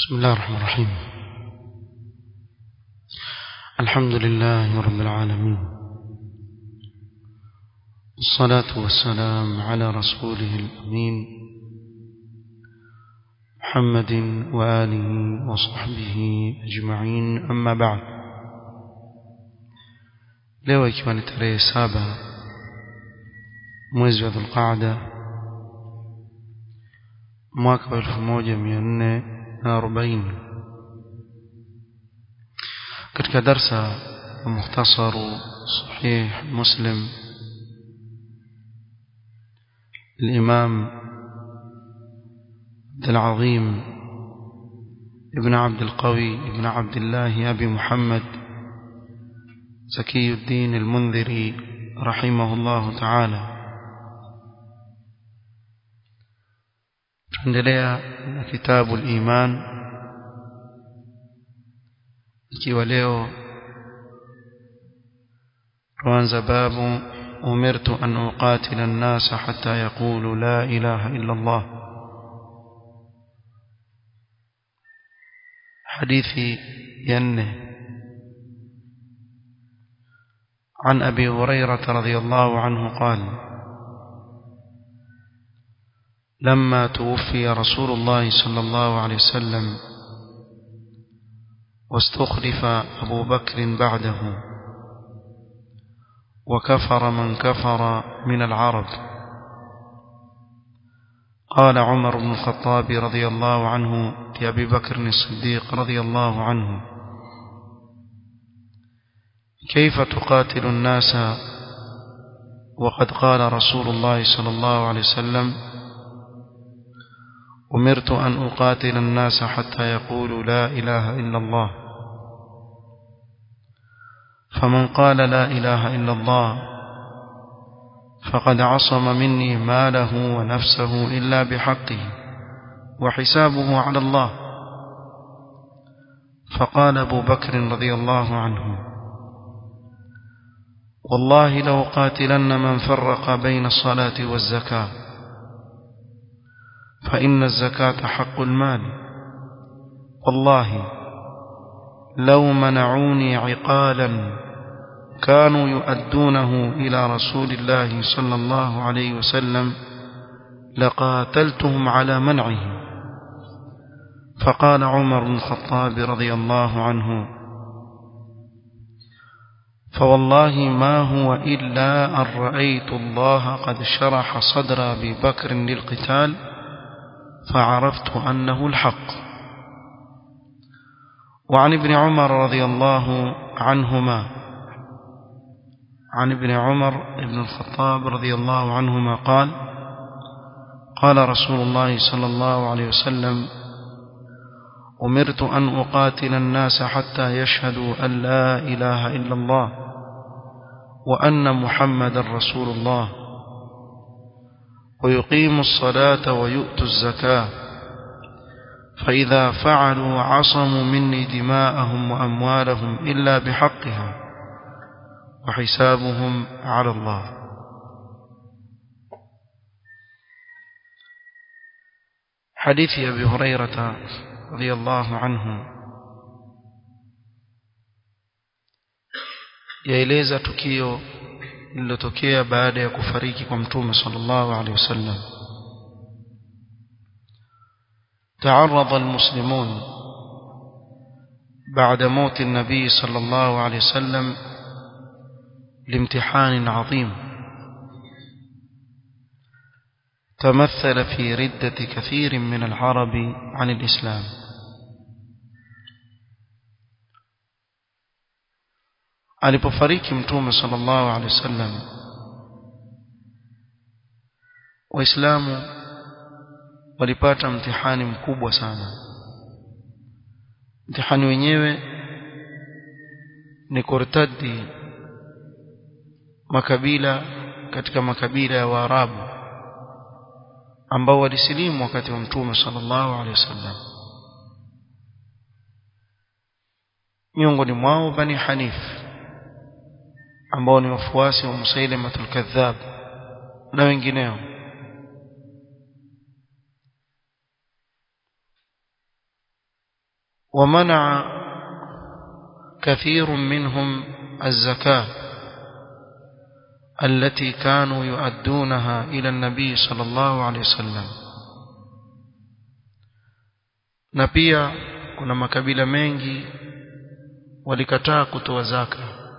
بسم الله الرحمن الرحيم الحمد لله رب العالمين الصلاة والسلام على رسوله الأمين محمد وآله وصحبه أجمعين أما بعد leo ikiwa ni tarehe saba mwezi wa dhulqaada mwaka wa elfu moja mia nne na arobaini katika darsa ya mukhtasaru sahih muslim الإمام عبد العظيم ابن عبد القوي ابن عبد الله أبي محمد زكي الدين المنذري رحمه الله تعالى tuendelea na kitabu al-iman ikiwa leo tuanza babu umirtu an uqatila an-nas hatta yaqulu la ilaha illa Allah hadithi ya nne عن أبي هريرة رضي الله عنه قال لما توفي رسول الله صلى الله عليه وسلم واستخلف أبو بكر بعده وكفر من كفر من العرب قال عمر بن الخطاب رضي الله عنه لأبي بكر الصديق رضي الله عنه كيف تقاتل الناس وقد قال رسول الله صلى الله عليه وسلم أمرت أن أقاتل الناس حتى يقولوا لا إله إلا الله فمن قال لا إله إلا الله فقد عصم مني ماله ونفسه إلا بحقه وحسابه على الله فقال أبو بكر رضي الله عنه والله لو قاتلن من فرق بين الصلاة والزكاة فإن الزكاة حق المال والله لو منعوني عقالا كانوا يؤدونه إلى رسول الله صلى الله عليه وسلم لقاتلتهم على منعه فقال عمر بن الخطاب رضي الله عنه فوالله ما هو إلا أن رأيت الله قد شرح صدر أبي بكر للقتال فعرفت أنه الحق وعن ابن عمر رضي الله عنهما عن ابن عمر بن الخطاب رضي الله عنهما قال قال رسول الله صلى الله عليه وسلم أمرت أن أقاتل الناس حتى يشهدوا أن لا إله إلا الله وأن محمد رسول الله ويقيموا الصلاة ويؤتوا الزكاة فإذا فعلوا عصموا مني دماءهم وأموالهم إلا بحقها وحسابهم على الله حديث أبي هريرة رضي الله عنه yaeleza tukio lililotokea baada ya kufariki kwa mtume sallallahu alaihi wasallam تعرض المسلمون بعد موت النبي صلى الله عليه وسلم لامتحان عظيم تمثل في ردة كثير من العرب عن الإسلام alipofariki mtume sallallahu alaihi wasallam waislamu walipata mtihani mkubwa sana mtihani wenyewe ni kurtadi makabila katika makabila ya Waarabu ambao walisilimu wakati wa mtume sallallahu alaihi wasallam miongoni mwao bani Hanif ambao ni wafuasi wa Musailamatul Kadhab na wengineo ومنع كثير منهم الزكاة التي كانوا يؤدونها إلى النبي صلى الله عليه وسلم na pia kuna makabila mengi walikataa kutoa zaka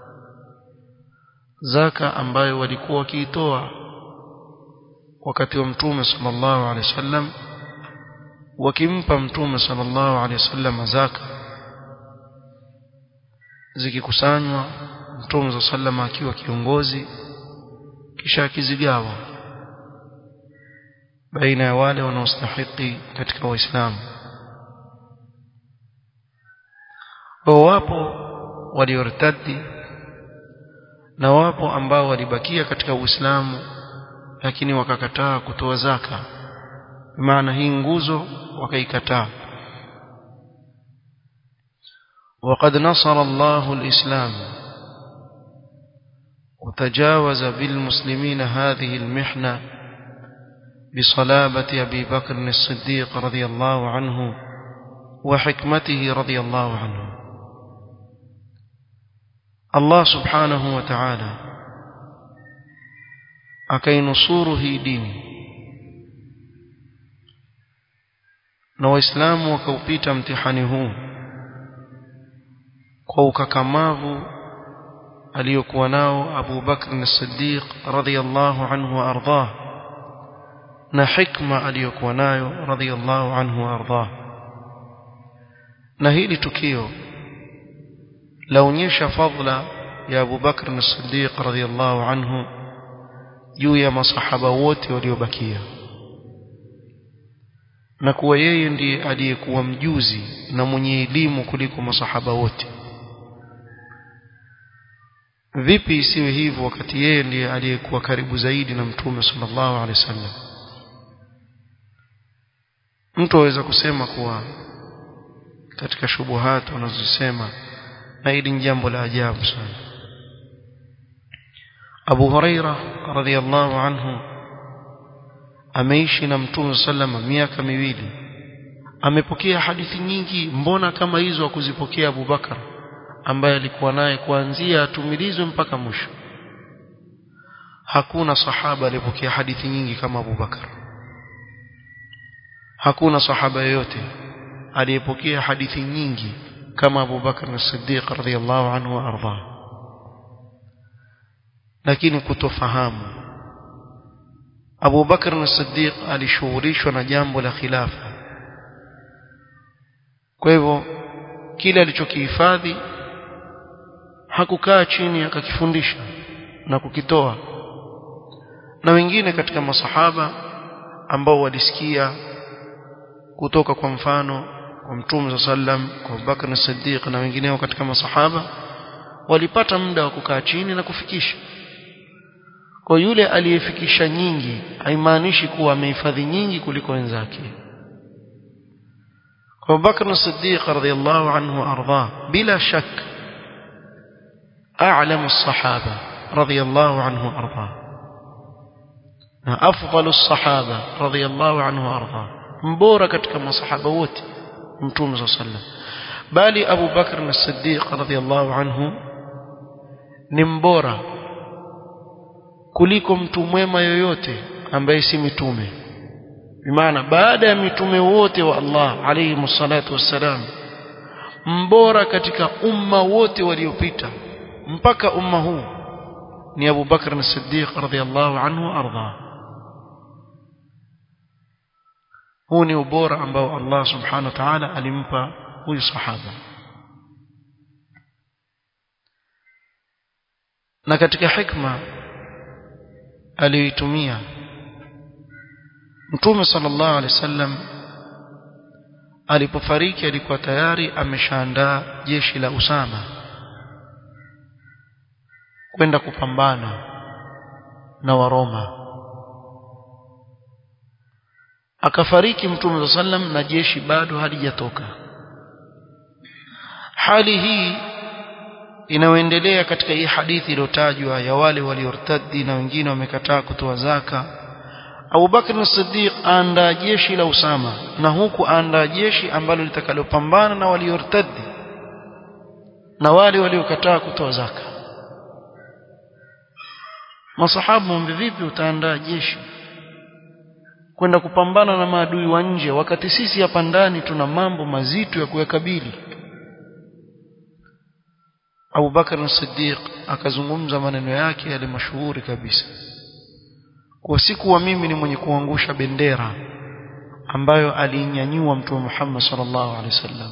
zaka ambayo walikuwa wakiitoa wakati wa mtume sallallahu alaihi wasallam wakimpa mtume sallallahu alaihi wasallam zaka zikikusanywa mtume za sallama akiwa kiongozi kisha akizigawa baina ya wale wanaostahiki katika waislamu wapo waliortadi na wapo ambao walibakia katika uislamu lakini wakakataa kutoa zaka maana hii nguzo wakaikataa وقد نصر الله الإسلام وتجاوز بالمسلمين هذه المحنة بصلابة أبي بكر الصديق رضي الله عنه وحكمته رضي الله عنه الله سبحانه وتعالى akainusuru hii dini na waislamu wakaupita mtihani huu kwa ukakamavu aliyokuwa nao Abu Bakr as-Siddiq radhiyallahu anhu wa ardhah na hikma aliyokuwa nayo radhiyallahu anhu wa ardhah na hili tukio laonyesha fadla ya Abu Bakr as-Siddiq radhiyallahu anhu juu ya masahaba wote waliobakia na kuwa yeye ndiye aliyekuwa mjuzi na mwenye elimu kuliko masahaba wote vipi isiwe hivyo wakati yeye ndiye aliyekuwa karibu zaidi na mtume sallallahu alaihi wasallam mtu aweza kusema kuwa katika shubuhat wanazosema na hili ni jambo la ajabu sana Abu Huraira radhiallahu anhu ameishi na Mtume sallama miaka miwili amepokea hadithi nyingi mbona kama hizo kuzipokea Abu Bakar ambaye alikuwa naye kuanzia atumilizwe mpaka mwisho hakuna sahaba aliyepokea hadithi nyingi kama Abu Bakar hakuna sahaba yoyote aliyepokea hadithi nyingi kama Abu Bakar as-Siddiq radhiyallahu anhu wa ardhahu lakini kutofahamu Abu Bakar as-Siddiq alishughulishwa na jambo la khilafa kwa hivyo kile alichokihifadhi hakukaa chini akakifundisha na kukitoa na wengine katika masahaba ambao walisikia kutoka kwa mfano kwa Mtume sallam kwa Abu Bakar as-Siddiq na wengineo katika masahaba walipata muda wa kukaa chini na kufikisha kwa yule aliyefikisha nyingi haimaanishi kuwa amehifadhi nyingi kuliko wenzake kwa Bakr as-Siddiq radhiyallahu anhu arda bila shak a'lamu as-sahaba radhiyallahu anhu arda na afdalu as-sahaba radhiyallahu anhu arda mbora katika masahaba wote mtume sallallahu alayhi wasallam bali Abu Bakr as-Siddiq radhiyallahu anhu ni mbora kuliko mtu mwema yoyote ambaye si mitume bimaana baada ya mitume wote wa Allah alayhi msalatu wassalam mbora katika umma wote waliopita mpaka umma huu ni Abu Bakr as-Siddiq radhiyallahu anhu arda huu ni ubora ambao Allah subhanahu wa ta'ala alimpa huyu sahaba na katika hikma aliyoitumia Mtume sallallahu alaihi wasallam alipofariki alikuwa tayari ameshaandaa jeshi la Usama kwenda kupambana na Waroma akafariki Mtume sallam na jeshi bado halijatoka hali hii inayoendelea katika hii hadithi iliyotajwa ya wale waliortadi na wengine wamekataa kutoa zaka Abu Bakr as-Siddiq aandaa jeshi la Usama na huku aandaa jeshi ambalo litakalopambana na waliortadi na wale waliokataa kutoa zaka masahaba mwambe vipi utaandaa jeshi kwenda kupambana na maadui wa nje wakati sisi hapa ndani tuna mambo mazito ya kuyakabili Abu Bakar as-Siddiq akazungumza maneno yake yale mashuhuri kabisa kwa siku wa mimi ni mwenye kuangusha bendera ambayo alinyanyua mtume Muhammad sallallahu alaihi wasallam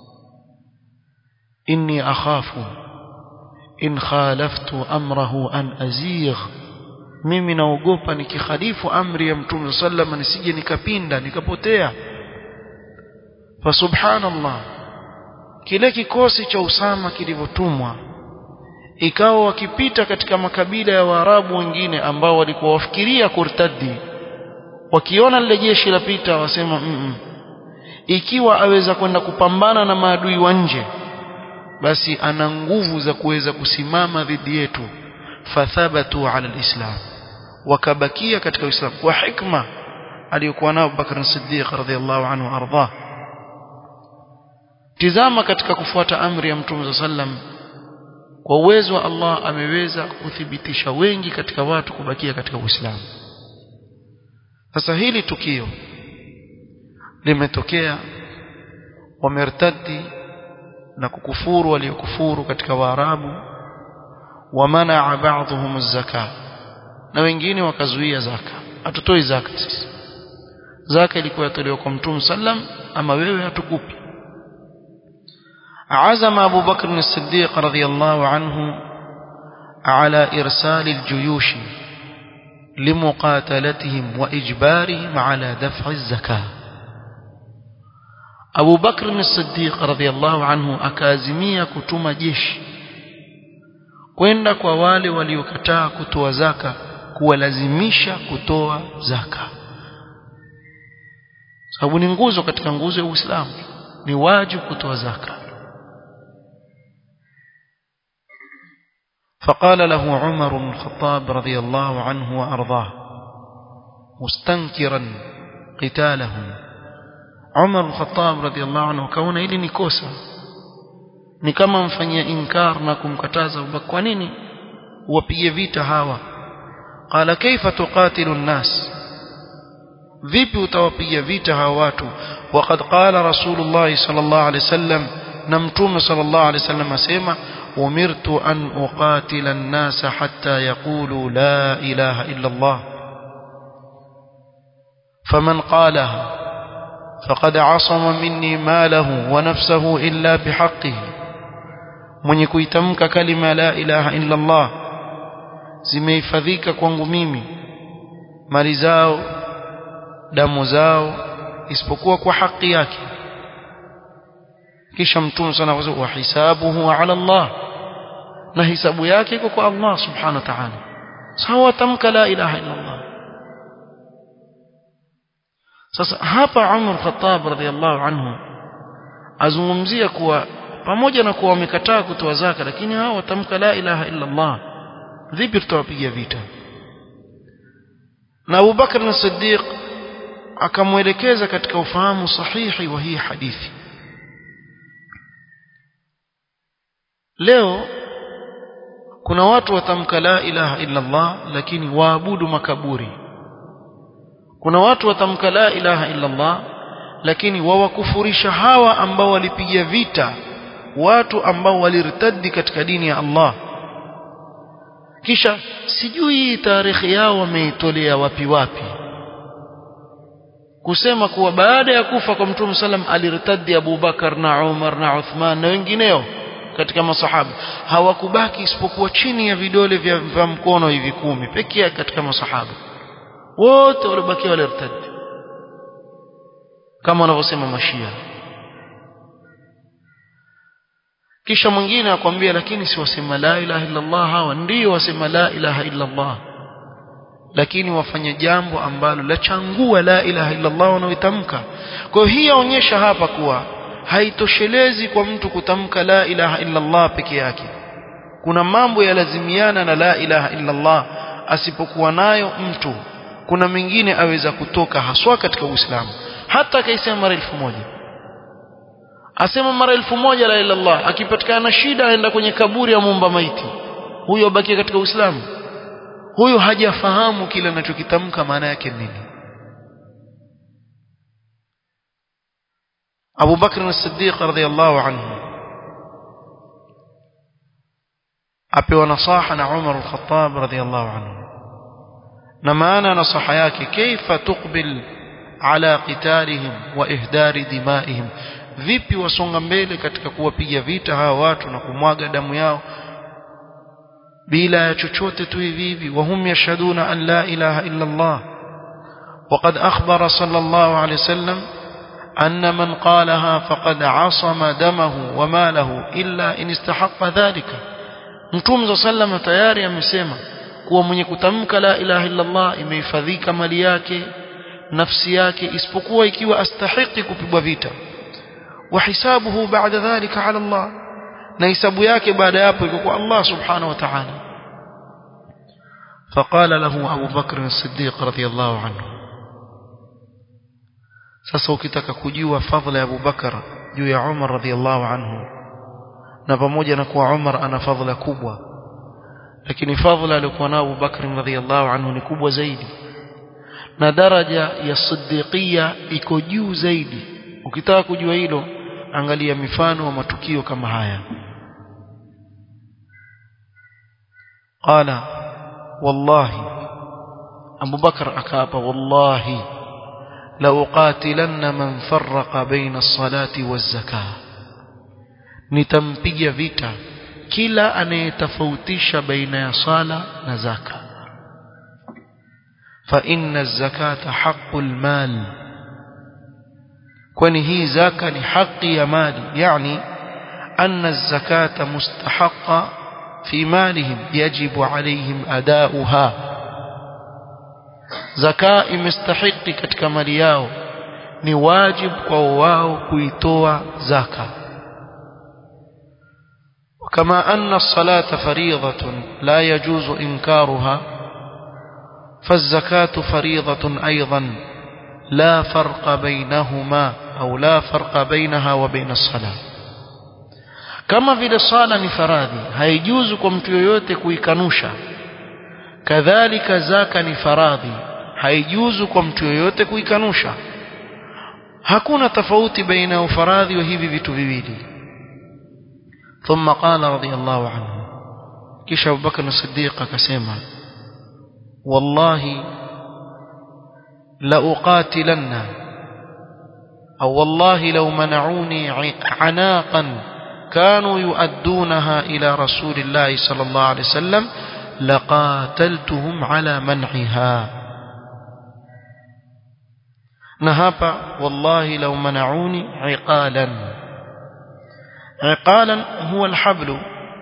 inni akhafu in khalaftu amrahu an azigh mimi naogopa nikikhalifu amri ya mtume sallam nisije nikapinda nikapotea fa subhanallah kile kikosi cha Usama kilivyotumwa ikawa wakipita katika makabila ya Waarabu wengine ambao walikuwa wafikiria kurtadi wakiona lile jeshi lapita wasema mm -mm. ikiwa aweza kwenda kupambana na maadui wa nje basi ana nguvu za kuweza kusimama dhidi yetu fathabatu ala alislam wakabakia katika uislamu kwa hikma aliyokuwa nao Bakr Siddiq radhiallahu anhu arda tizama katika kufuata amri ya Mtume sallam kwa uwezo wa Allah ameweza kuthibitisha wengi katika watu kubakia katika Uislamu sasa hili tukio limetokea wamertadi na kukufuru waliokufuru katika Waarabu wamanaa ba'dhum az-zaka na wengine wakazuia zaka hatutoi zaka sisi zaka ilikuwa yatolewa kwa Mtume sallam ama wewe hatukupi عزم أبو بكر الصديق رضي الله عنه على إرسال الجيوش لمقاتلتهم وإجبارهم على دفع الزكاة أبو بكر الصديق رضي الله عنه أكازمية كتم جيش kwenda kwa wale waliokataa kutoa zaka kuwalazimisha kutoa zaka sababu ni nguzo katika nguzo ya Uislamu ni wajibu kutoa zaka فقال له عمر بن الخطاب رضي الله عنه وأرضاه مستنكرا قتالهم عمر بن الخطاب رضي الله عنه كون ili ni kosa ni kama mfanyia inkar na kumkataza kwa nini wapige vita hawa qala kaifa tuqatilu an-nas vipi utawapiga vita hawa watu waqad qala rasulullah sallallahu alaihi wasallam na mtume sallallahu alaihi wasallam asema أمرت أن أقاتل الناس حتى يقولوا لا إله إلا الله فمن قالها فقد عصم مني ماله ونفسه إلا بحقه من يكويتمك كلمة لا إله إلا الله zimehifadhika kwangu mimi mali zao damu zao isipokuwa kwa haki yake kisha mtume sana wa hisabuhu ala Allah na hisabu yake iko kwa Allah subhanahu wa ta'ala sawa tamka la ilaha illa Allah sasa hapa Umar Khattab radhiallahu anhu azungumzia kuwa pamoja na kuwa wamekataa kutoa zaka lakini hao watamka la ilaha illa Allah vipi tutawapiga vita na Abu Bakar as-Siddiq akamwelekeza katika ufahamu sahihi wa hii hadithi leo kuna watu watamka la ilaha illa Allah lakini waabudu makaburi kuna watu watamka la ilaha illa Allah lakini wawakufurisha hawa ambao walipiga vita watu ambao walirtadi katika dini ya Allah kisha sijui tarehe yao wameitolea wapi wapi kusema kuwa baada ya kufa kwa Mtume sallam alirtadi Abu Bakar na Umar na Uthman na wengineo katika masahaba hawakubaki isipokuwa chini ya vidole vya, vya mkono hivi kumi pekee yake katika masahaba wote waliobakia walirtadi kama wanavyosema mashia kisha mwingine akwambia lakini si wasema la ilaha illa Allah hawa ndio wasema la ilaha illa Allah lakini wafanya jambo ambalo la changua la ilaha illa Allah wanaoitamka kwa hiyo hii yaonyesha hapa kuwa haitoshelezi kwa mtu kutamka la ilaha illa Allah peke yake kuna mambo yalazimiana na la ilaha illa Allah asipokuwa nayo mtu kuna mengine aweza kutoka haswa katika Uislamu hata akaisema mara elfu moja asema mara elfu moja la ilaha illallah akipatikana na shida aenda kwenye kaburi ya muumba maiti huyo abaki katika Uislamu huyo hajafahamu kile anachokitamka maana yake nini Abu Bakr as-Siddiq radhiyallahu anhu apewa nasaha na Umar al-Khattab radhiyallahu anhu na maana nasaha yake kaifa tuqbil ala qitalihim wa ihdari dimaihim vipi wasonga mbele katika kuwapiga vita hawa watu na kumwaga damu yao bila ya chochote tu hivi hivi wahum yashhaduna an la ilaha illa Allah وقد أخبر صلى الله عليه وسلم أن من قالها فقد عصم دمه وماله إلا إن استحق ذلك Mtume sallam tayari amesema kuwa mwenye kutamka la ilaha illa Allah imehifadhika mali yake nafsi yake isipokuwa ikiwa astahiki kupigwa vita wa hisabuhu baada dhalika ala Allah na hisabu yake baada ya hapo iko kwa Allah subhanahu wa ta'ala فقال له أبو بكر الصديق رضي الله عنه sasa ukitaka kujua fadhila ya Abu Bakar juu ya Umar radhiallahu anhu na pamoja na kuwa Umar ana fadhila kubwa lakini fadhila aliyokuwa nayo Abu Bakr radhiallahu anhu ni kubwa zaidi na daraja ya siddiqia iko juu zaidi ukitaka kujua hilo angalia mifano wa matukio kama haya qala wallahi Abu Bakr akaapa wallahi la uqatilanna man farraqa baina as-salati waz-zakah nitampiga vita kila anayetofautisha baina ya sala na zaka fa inna az-zakata haqqul mal kwani hii zaka ni haki ya mali yani anna az-zakata mustahaqqa fi malihim yajibu alayhim adauha zaka imestahiki katika mali yao ni wajibu kwa wao kuitoa zaka كما أن الصلاة فريضة لا يجوز إنكارها فالزكاة فريضة أيضا لا فرق بينهما أو لا فرق بينها وبين الصلاة كما في الصلاة نفراذي هيجوز كمت yoyote kuikanusha kadhalika zaka ni faradhi haijuzu kwa mtu yoyote kuikanusha hakuna tofauti baina ya ufaradhi wa hivi vitu viwili ثم قال رضي الله عنه كيش أبو بكر الصديق كسيما والله لأقاتلن أو والله لو منعوني عناقا كانوا يؤدونها إلى رسول الله صلى الله عليه وسلم لقاتلتهم على منعها نهب والله لو منعوني عقالا عقالا هو الحبل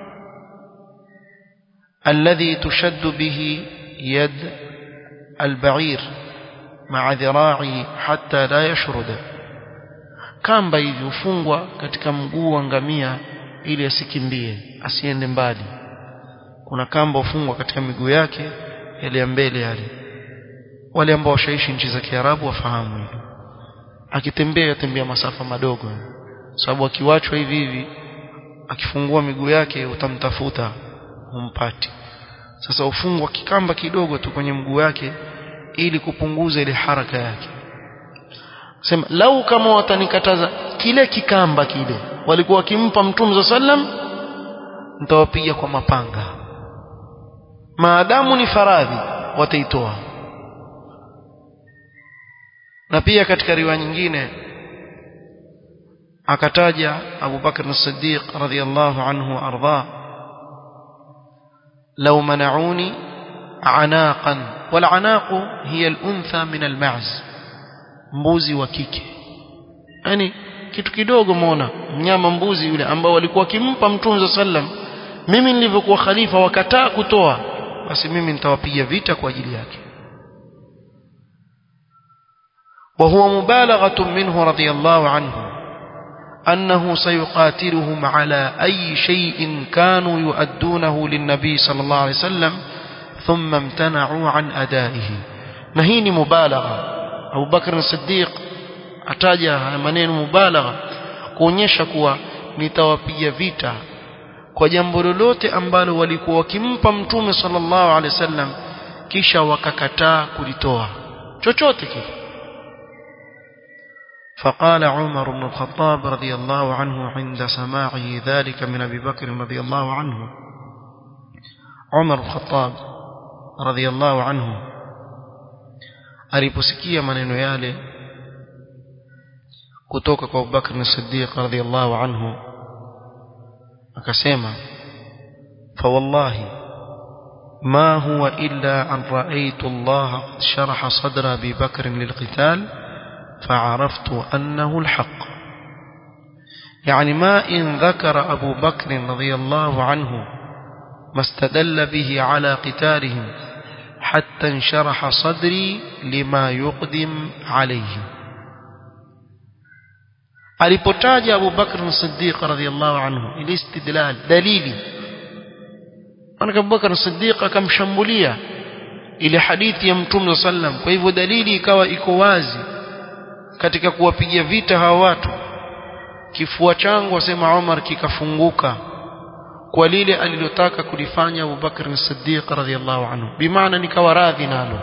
الذي تشد به يد البعير مع ذراعه حتى لا يشرد kamba hivi hufungwa katika mguu wa ngamia ili asikimbie asiende mbali kuna kamba hufungwa katika miguu yake yale ya mbele yale wale ambao washaishi nchi za Kiarabu wafahamu hilo akitembea yatembea masafa madogo sababu akiwachwa hivi hivi akifungua miguu yake utamtafuta umpati sasa ufungwa kikamba kidogo tu kwenye mguu yake ili kupunguza ile haraka yake sema lau kama watanikataza kile kikamba kile walikuwa wakimpa mtume sallam nitawapiga kwa mapanga maadamu ni faradhi wataitoa na pia katika riwaya nyingine akataja Abu Bakr as-Siddiq radhiyallahu anhu arda law mana'uni anaqan wal anaqu hiya al-untha min al-ma'z mbuzi wa kike yani kitu kidogo muona mnyama mbuzi yule ambao walikuwa kimpa mtume sallam mimi nilivyokuwa khalifa wakataa kutoa basi mimi nitawapiga vita kwa ajili yake وهو مبالغة منه رضي الله عنه أنه سيقاتلهم على أي شيء كانوا يؤدونه للنبي صلى الله عليه وسلم ثم امتنعوا عن أدائه na hii ni mubalagha Abu Bakr as-Siddiq ataja haya maneno mubalagha kuonyesha kuwa nitawapiga vita kwa jambo lolote ambalo walikuwa wakimpa mtume sallallahu alaihi wasallam kisha wakakataa kulitoa chochote kile فقال عمر بن الخطاب رضي الله عنه عند سماعه ذلك من أبي بكر رضي الله عنه عمر بن الخطاب رضي الله عنه aliposikia maneno yale kutoka kwa Abubakar as-Siddiq radhiyallahu anhu akasema fa wallahi ما هو إلا أن رأيت الله قد شرح صدر أبي بكر للقتال فعرفت أنه الحق يعني ما إن ذكر أبو بكر رضي الله عنه ما استدل به على قتالهم حتى انشرح صدري لما يقدم عليه alipotaja Abu Bakr as-Siddiq radhiyallahu anhu ili istidlal dalili maana Abu Bakr as-Siddiq akamshambulia ile hadithi ya Mtume sallam kwa hivyo dalili ikawa iko wazi katika kuwapigia vita hawa watu kifua changu asema Umar kikafunguka kwa lile alilotaka kulifanya Abu Bakr as-Siddiq radhiyallahu anhu bimaana nikawa radhi nalo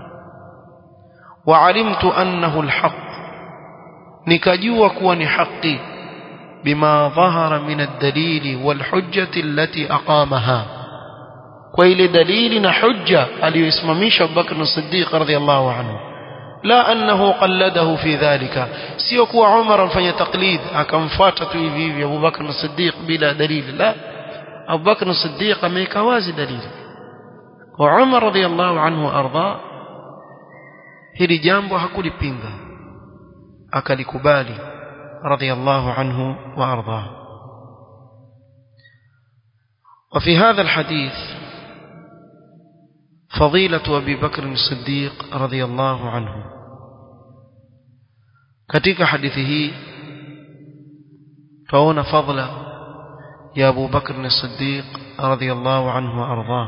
waalimtu annahu alhaq nikajua kuwa ni haki bima dhahara min ad-dalili wal-hujjati allati aqamaha kwa ile dalili na hujja aliyoisimamisha Abu Bakr as-Siddiq radhiyallahu anhu la annahu qalladahu fi dhalika sio kuwa Umar amfanya taklid akamfuata tu hivi hivi Abu Bakr as-Siddiq bila dalili la Abu Bakr as-Siddiq ameweka wazi dalili kwa Umar radhiyallahu anhu arda hili jambo hakulipinga akalikubali radhiyallahu anhu wa arda وفي هذا الحديث فضيلة أبي بكر الصديق رضي الله عنه katika hadithi hii tuona fadla ya Abu Bakr as-Siddiq radhiyallahu anhu arda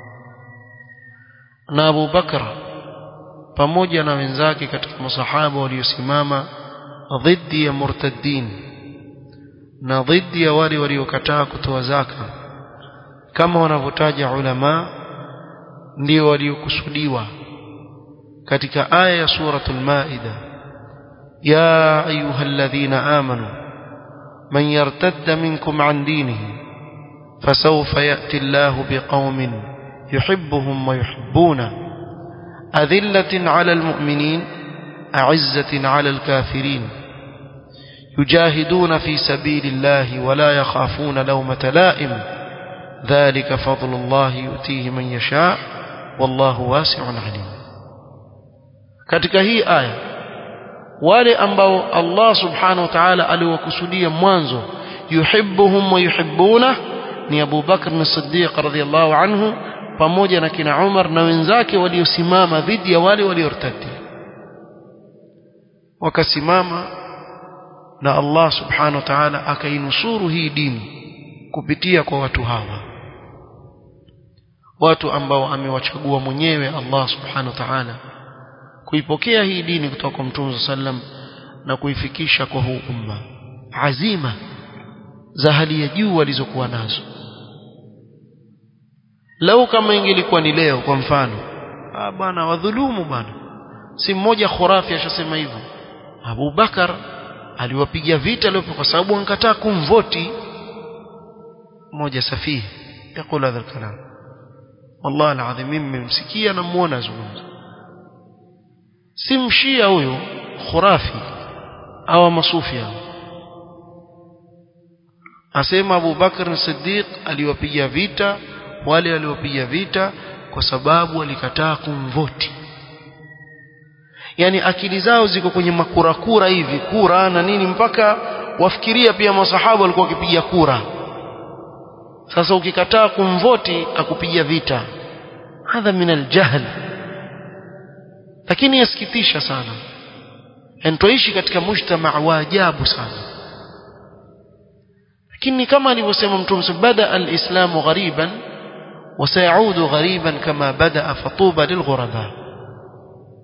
na Abu Bakr pamoja na wenzake katika masahaba waliosimama dhidi ya murtaddin na dhidi ya wale waliokataa kutoa zaka kama wanavyotaja ulama ndio waliokusudiwa katika aya ya suratul maida ya ayyuhalladhina amanu man yartadda minkum an dinihi fasawfa ya'ti Allahu biqaumin yuhibbuhum wa yuhibbuna أذلة على المؤمنين أعزة على الكافرين يجاهدون في سبيل الله ولا يخافون لومة لائم ذلك فضل الله يؤتيه من يشاء والله واسع عليم katika hii aya wale ambao Allah subhanahu wa ta'ala aliwakusudia mwanzo yuhibbuhum wa yuhibbuna ni Abu Bakr as-Siddiq radhiyallahu anhu pamoja na kina Umar na wenzake waliosimama dhidi ya wale waliortadi wakasimama na Allah subhanahu wa ta'ala akainusuru hii dini kupitia kwa watu hawa watu ambao amewachagua mwenyewe Allah subhanahu wa ta'ala kuipokea hii dini kutoka kwa Mtume sallam na kuifikisha kwa huu umma azima za hali ya juu walizokuwa nazo lau kama ingelikuwa ni leo kwa mfano ah bwana wadhulumu bwana si mmoja khurafi ashasema hivyo Abu Bakar aliwapiga vita leo kwa sababu ankataa kumvoti mmoja safihi yakula hadha kalam wallahi alazim mimi mmsikia na muona azungumza si mshia huyo khurafi au masufi hao asema Abu Bakar Siddiq aliwapiga vita wale waliopiga vita kwa sababu walikataa kumvoti yani akili zao ziko kwenye makurakura hivi kura na nini mpaka wafikiria pia masahaba walikuwa wakipiga kura sasa ukikataa kumvoti akupiga vita hadha min aljahl lakini yasikitisha sana tuishi katika mujtamaa wa ajabu sana lakini kama alivyosema mtume bada alislamu ghariban وسيعود غريبا كما بدأ فطوبى للغرباء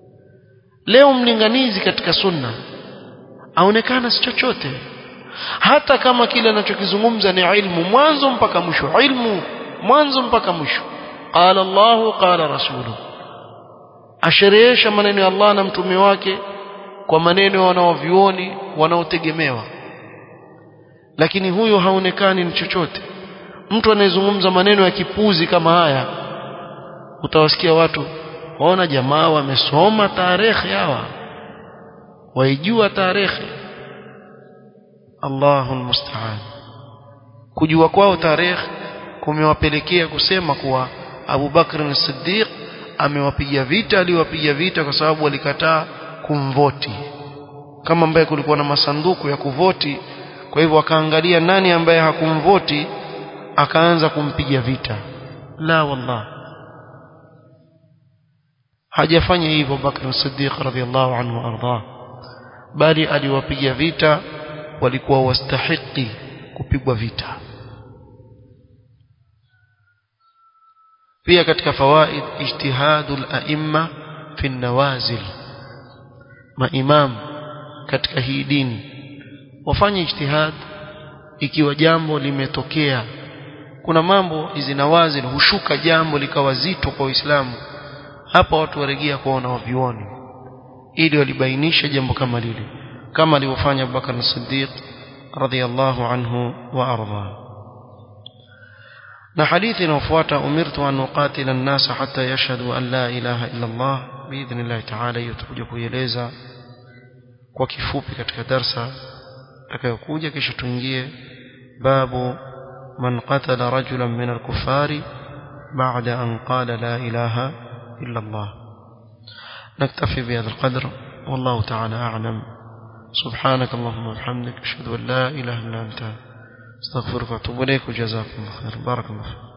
leo mlinganizi katika sunna aonekana si chochote hata kama kile anachokizungumza ni ilmu mwanzo mpaka mwisho ilmu mwanzo mpaka mwisho qala Allah qala rasuluhu asherehesha maneno ya Allah na mtume wake kwa maneno wanaovioni wanaotegemewa lakini huyo haonekani ni chochote mtu anayezungumza maneno ya kipuzi kama haya utawasikia watu waona jamaa wamesoma tarehe hawa waijua tarehe Allahu musta'an kujua kwao tarehe kumewapelekea kusema kuwa Abu Bakr as-Siddiq amewapiga vita aliwapiga vita kwa sababu walikataa kumvoti kama ambaye kulikuwa na masanduku ya kuvoti kwa hivyo akaangalia nani ambaye hakumvoti akaanza kumpiga vita la wallah hajafanya hivyo Bakr as-Siddiq radhiyallahu anhu arda bali aliwapiga vita walikuwa wastahiki kupigwa vita pia katika fawaid ijtihadul a'imma fi nawazil maimam katika hii dini wafanye ijtihad ikiwa jambo limetokea kuna mambo hizi nawazil hushuka jambo likawa zito kwa Uislamu hapa watu waregea kuona wavioni ili walibainisha jambo kama lile kama alivyofanya Abubakar as-Siddiq radhiyallahu anhu wa arda na hadithi inayofuata umirtu an uqatila an-nas hatta yashhadu an la ilaha illa Allah biidhnillah ta'ala hiyo tutakuja kuieleza kwa kifupi katika darsa itakayokuja kisha tuingie babu man qatala rajulan min al-kuffari ba'da an qala la ilaha illa Allah نكتفي بهذا القدر والله تعالى أعلم سبحانك اللهم وبحمدك أشهد أن لا إله إلا أنت استغفرك واتوب إليك وجزاكم الله خير بارك الله فيك